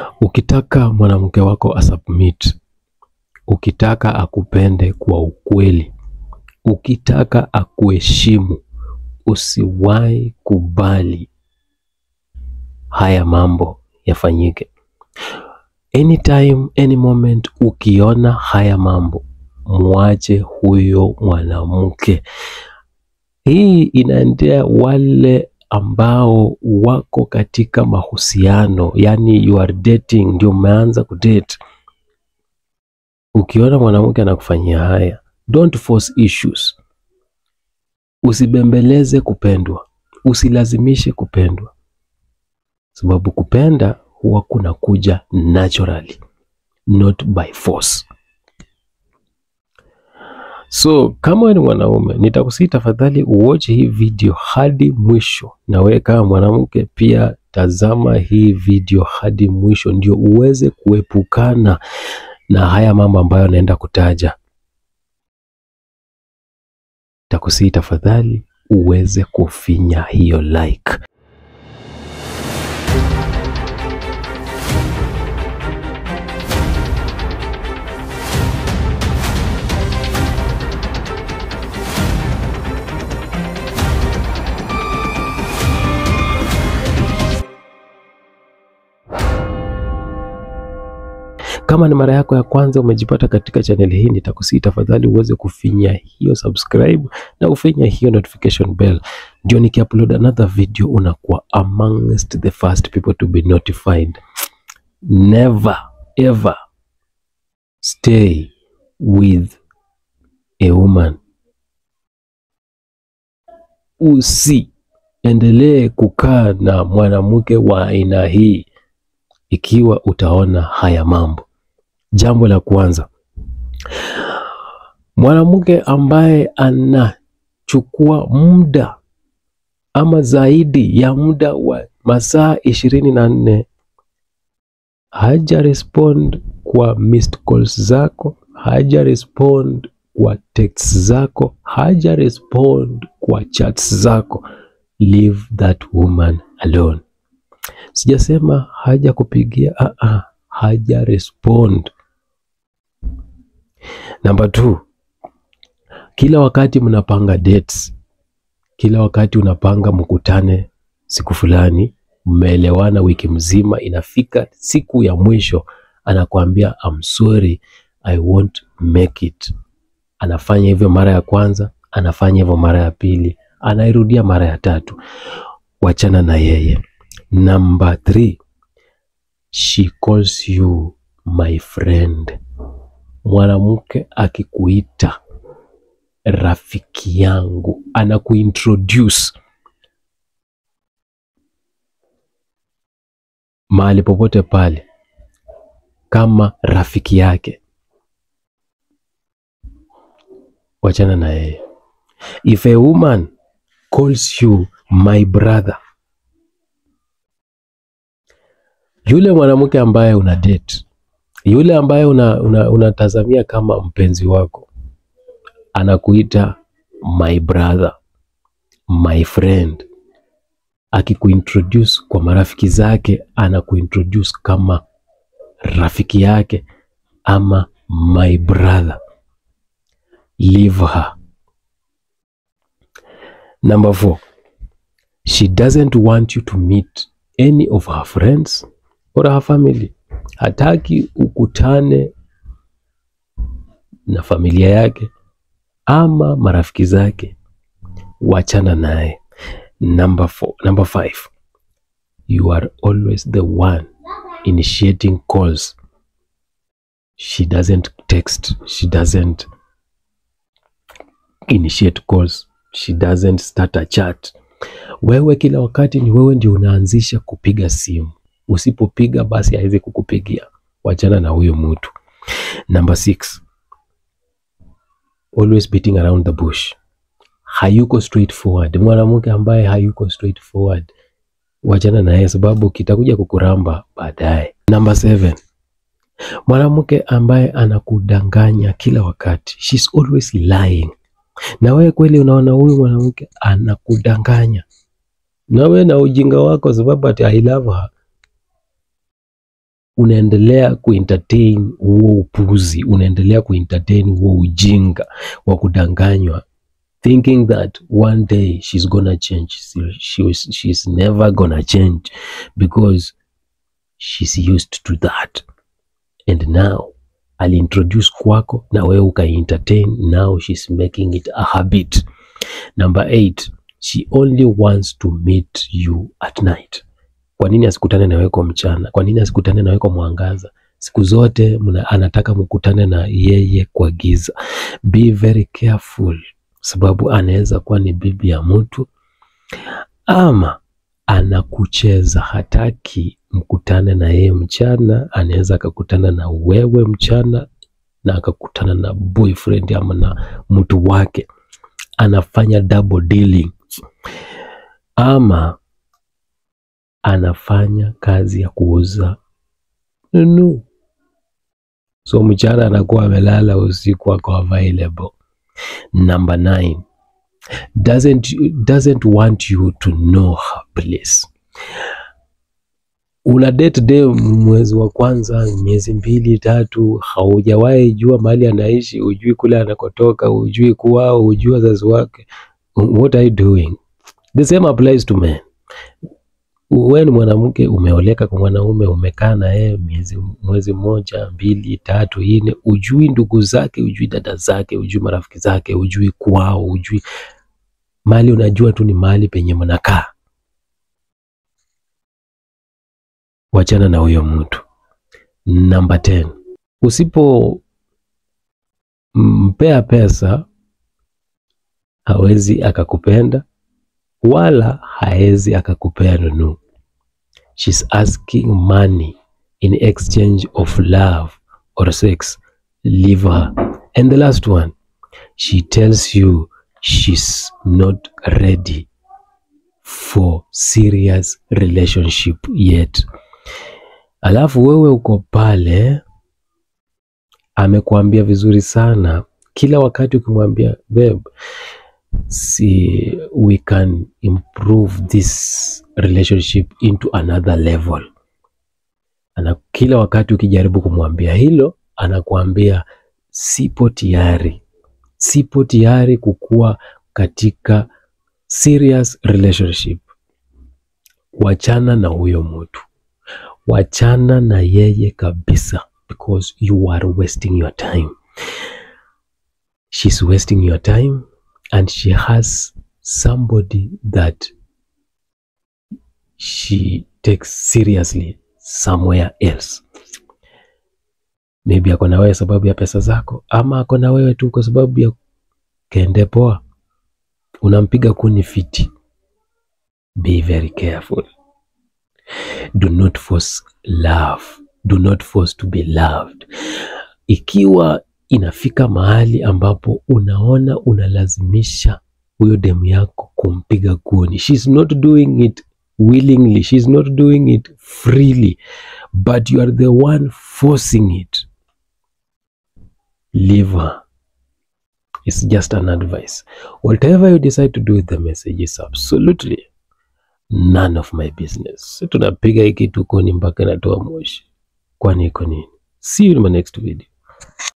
Ukitaka mwanamke wako asubmit, ukitaka akupende kwa ukweli, ukitaka akuheshimu, usiwahi kubali haya mambo yafanyike. Anytime, any moment ukiona haya mambo, mwache huyo mwanamke. Hii inaendea wale ambao wako katika mahusiano, yani you are dating, ndio umeanza kudate. Ukiona mwanamke anakufanyia haya, don't force issues. Usibembeleze kupendwa, usilazimishe kupendwa, sababu kupenda huwa kunakuja naturally, not by force. So kama wewe ni mwanaume, nitakusii tafadhali uwatch hii video hadi mwisho, na wewe kama mwanamke pia tazama hii video hadi mwisho, ndio uweze kuepukana na haya mambo ambayo naenda kutaja. Takusii tafadhali uweze kufinya hiyo like. Kama ni mara yako ya kwanza umejipata katika chaneli hii, nitakusii tafadhali uweze kufinya hiyo subscribe na ufinya hiyo notification bell, ndio nikiupload another video unakuwa amongst the first people to be notified. Never ever stay with a woman, usiendelee kukaa na mwanamke wa aina hii ikiwa utaona haya mambo. Jambo la kwanza, mwanamke ambaye anachukua muda ama zaidi ya muda wa masaa ishirini na nne haja respond kwa missed calls zako, haja respond kwa texts zako, haja respond kwa chats zako, leave that woman alone. Sijasema haja kupigia, ah ah, haja respond. Namba two, kila wakati mnapanga dates, kila wakati unapanga mkutane siku fulani, mmeelewana wiki mzima, inafika siku ya mwisho anakuambia I'm sorry, I won't make it. Anafanya hivyo mara ya kwanza, anafanya hivyo mara ya pili, anairudia mara ya tatu. Wachana na yeye. Number three, she calls you my friend. Mwanamke akikuita rafiki yangu, anakuintroduce mahali popote pale kama rafiki yake, wachana na yeye. If a woman calls you my brother, yule mwanamke ambaye una date, yule ambaye unatazamia una, una kama mpenzi wako anakuita my brother, my friend, akikuintroduce kwa marafiki zake, anakuintroduce kama rafiki yake ama my brother, leave her. Number four, she doesn't want you to meet any of her friends or her family. Hataki ukutane na familia yake ama marafiki zake, wachana naye. Number four, number five, you are always the one initiating calls. She doesn't text, she doesn't initiate calls, she doesn't start a chat. Wewe kila wakati ni wewe ndio unaanzisha kupiga simu. Usipopiga basi hawezi kukupigia. Wachana na huyo mtu. Number six, always beating around the bush. Hayuko straightforward. Mwanamke ambaye hayuko straightforward, wachana na yeye, sababu kitakuja kukuramba baadaye. Number seven, mwanamke ambaye anakudanganya kila wakati, she's always lying. Na wewe kweli unaona huyu mwanamke anakudanganya, na wewe na ujinga wako, sababu ati I love her unaendelea kuentertain huo upuzi, unaendelea kuentertain huo ujinga wa kudanganywa thinking that one day she's gonna change. She, she was, she's never gonna change because she's used to that and now aliintroduce kwako na wewe ukaentertain, now she's making it a habit. Number eight, she only wants to meet you at night. Kwa nini asikutane na wewe kwa mchana? Kwa nini asikutane na wewe kwa mwangaza? Siku zote mna, anataka mkutane na yeye kwa giza. Be very careful, sababu anaweza kuwa ni bibi ya mtu ama anakucheza, hataki mkutane na yeye mchana. Anaweza akakutana na wewe mchana na akakutana na boyfriend ama na mtu wake, anafanya double dealing ama anafanya kazi ya kuuza nunu, so mchana anakuwa amelala, usiku ako available. Number nine, doesn't, doesn't want you to know her place. Una date day mwezi wa kwanza, miezi mbili tatu, haujawahi jua mahali anaishi, hujui kule anakotoka, hujui kwao, hujui wazazi wake. What are you doing? The same applies to men. Wewe ni mwanamke umeoleka kwa mwanaume, umekaa na yeye miezi mwezi mmoja mbili tatu nne, ujui ndugu zake, ujui dada zake, ujui marafiki zake, ujui kwao, ujui mali, unajua tu ni mahali penye mnakaa. Wachana na huyo mtu. Namba 10, usipo mpea pesa hawezi akakupenda wala haezi akakupea nunu. She's asking money in exchange of love or sex. Leave her. And the last one, she tells you she's not ready for serious relationship yet. Alafu wewe uko pale, amekuambia vizuri sana, kila wakati ukimwambia babe, see we can improve this relationship into another level. Ana, kila wakati ukijaribu kumwambia hilo, anakuambia sipo tayari, sipo tayari kukuwa katika serious relationship. Wachana na huyo mtu, wachana na yeye kabisa, because you are wasting your time. She's wasting your time and she has somebody that she takes seriously somewhere else. Maybe ako na wewe sababu ya pesa zako, ama ako na wewe tu kwa sababu ya kende poa, unampiga kuni fiti. Be very careful. Do not force love. Do not force to be loved. Ikiwa inafika mahali ambapo unaona unalazimisha huyo demu yako kumpiga kuni, she's not doing it willingly, she's not doing it freely, but you are the one forcing it. Leave her. It's just an advice. Whatever you decide to do with the message is absolutely none of my business. Tunapiga hiki tu kuni mpaka inatoa moshi, kwani iko nini? See you in my next video.